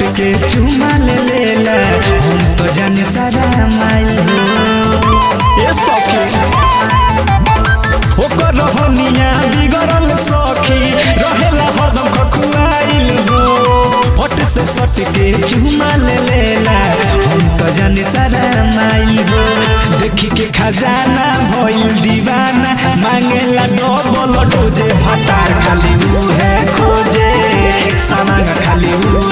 के चुमा ले लेला हम तो जाने सारा माइल हो ए सखी ओकर रहनिया बिगड़ल सखी रहेला हरदम खखुआइल हो फट से सट के चुमा ले लेला हम तो जाने सारा माइल हो देखी के खजाना भइल दीवाना मांगेला डबल डोजे भातार खाली ऊ है खोजे सामान खाली ऊ